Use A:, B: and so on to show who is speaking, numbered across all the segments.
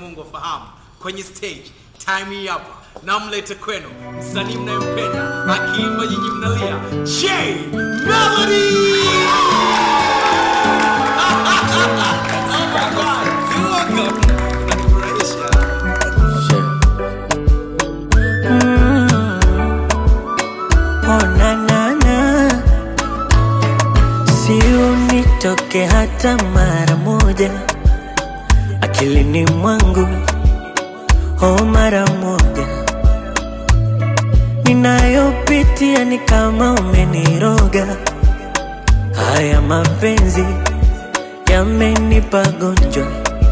A: Mungu afahamu kwenye stage time hii hapa namlete kwenu msanii mnayempenda akiimba nyinyi mnalia J Melody Oh my God, you're welcome. Unanifurahisha.
B: Oh, na, na, na. Si unitoke hata mara moja akilini mwangu, oh, mara moja. Ninayopitia ni kama umeniroga, haya mapenzi yamenipa gonjwa,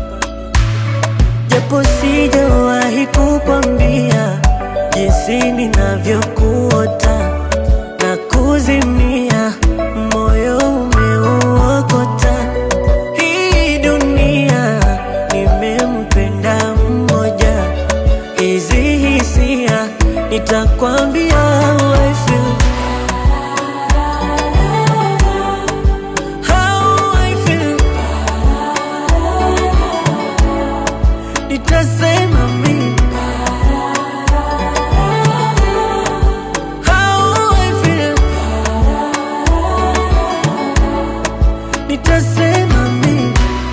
B: japo sijawahi kukwambia jinsi ninavyokuota na kuzimia, moyo umeuokota. Hii dunia nimempenda mmoja, hizi hisia nitakwambia how I feel. How I feel. Nitasema mimi How I feel. Nitasema mimi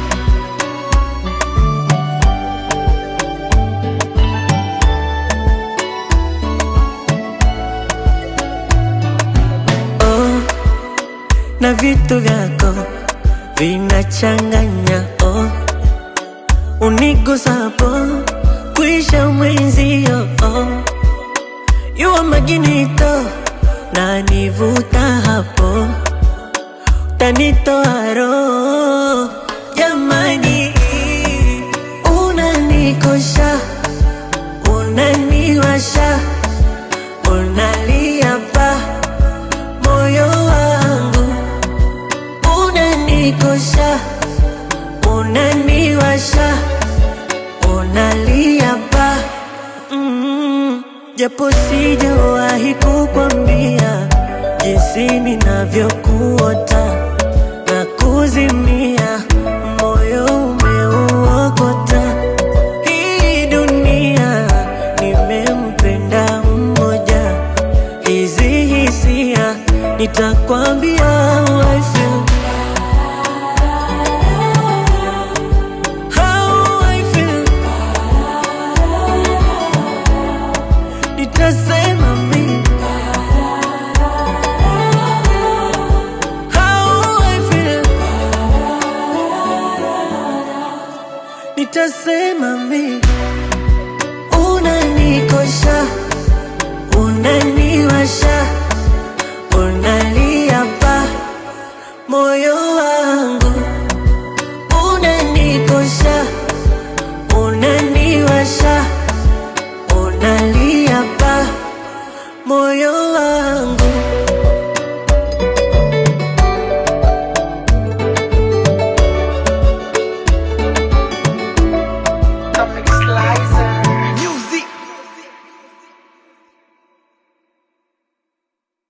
B: oh, na vitu vyako vinachanganya oh, unigusapo kuisha mwenzio oh, yuwa maginito na nivuta hapo tanitoa roho jamani, unanikosha unaniwasha unalia pa moyo wangu unanikosha unaniwasha unalia pa mm, japo sijawahi kukwambia jinsi ninavyokuota na kuzimia, moyo umeuokota. Hii dunia nimempenda mmoja, hizi hisia nitakwambia how I feel. How I feel. Nitasema mimi How I feel. Nitasema mimi unanikosha unaniwasha